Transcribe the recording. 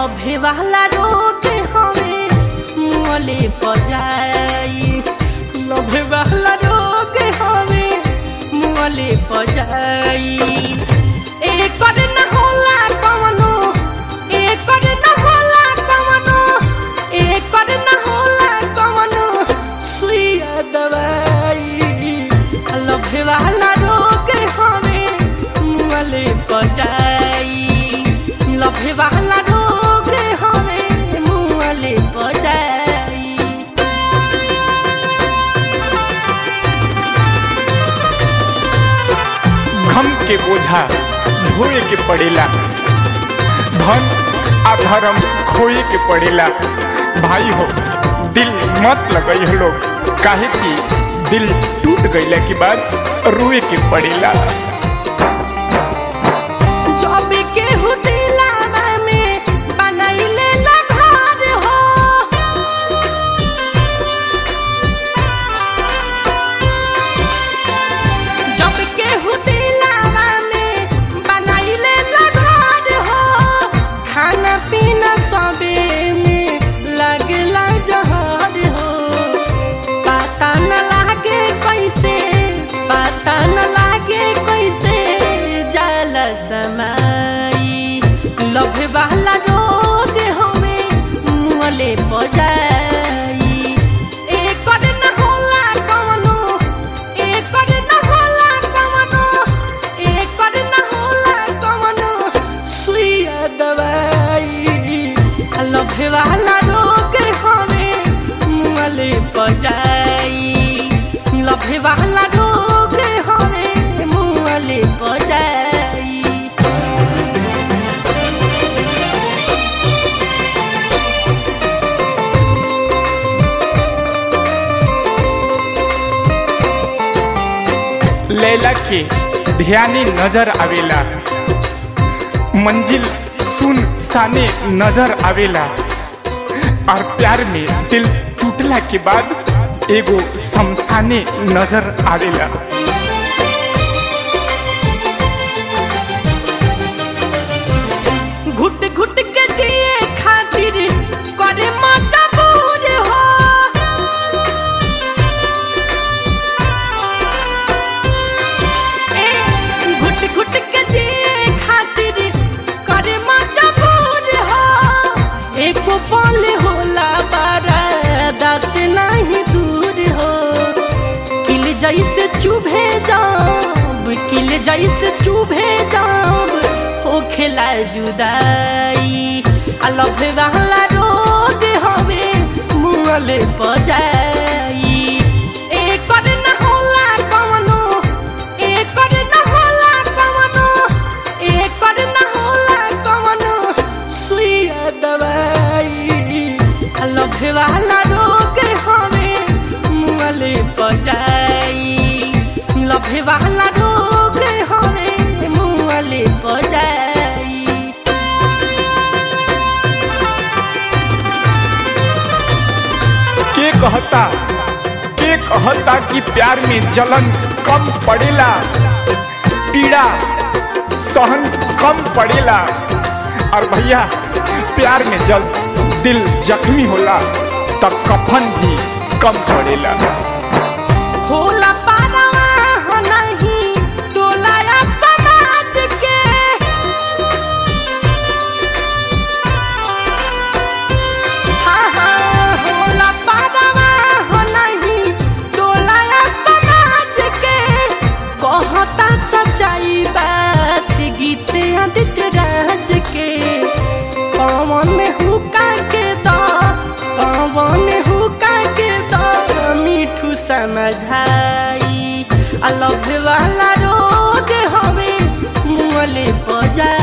लभे वाला रोग हवे मुँहले पजाई लभे वाला रोग हवे मुँहले पजाई एकर न होला कवनो एकर न होला कवनो एकर न होला कवनो सुइया दवाई लभे वाला रोग हवे मुँहले पजाई लभे वाला रोग हवे मुँहले पजाई घम के बोझा ढोए के पड़ेला धन अधर्म खोए के पड़ेला भाई हो दिल मत लगई हो लोग काहे कि दिल टूट गईला के बाद रोए के पड़ेला जब केहू दिलावा में बनैले ना घर हो जब केहू दिलावा में बनैले ना घर हो खाना पीना सबे में लगला जहर हो पता न लागे कैसे पता न लागे कैसे जल समाई लभे वाला रोग हमें मुँहले पजाई एकर न होला कवनो एकर न होला कवनो एकर न होला कवनो सुइया दवाई लभे वाला रोग हमें मुँहले पजाई लभे वाला रोग हमें मुँहले पजाई लैला के ध्यानी नजर आवेला मंजिल सुन साने नजर आवेला और प्यार में दिल टूटला के बाद एगो शमशाने नजर आवेला घुट घुट के जिए खातिर करे मजबूर हो ए, घुट घुट के जिए खातिर करे मजबूर हो एको पल होला बारा दस नहीं दूर हो किल जैसे चुभे जाब किल जैसे चुभे जाब हो खेला जुदाई अलभ वाला रोग हवे मुँहले पजाई एकर न होला कवनो एकर न होला कवनो एकर न होला कवनो सुइया दवाई अलभ वाला रोग हवे मुँहले पजाई लभे वाला रोग हवे मुँहले पजाई के कहता के कहता कि प्यार में जलन कम पड़ेला पीड़ा सहन कम पड़ेला और भैया प्यार में जब दिल जख्मी होला तब कफन भी कम पड़ेला होला पारवा हो नहीं टोलाया समाज के हाँ हाँ होला पारवा हो नहीं टोलाया समाज के कहता सच्चाई बात गीत आदित्य राज के पवन हुका के दा पवन हुका के दा मिठू समझाई अलभ वाला रोग हवे मुँहले पजाई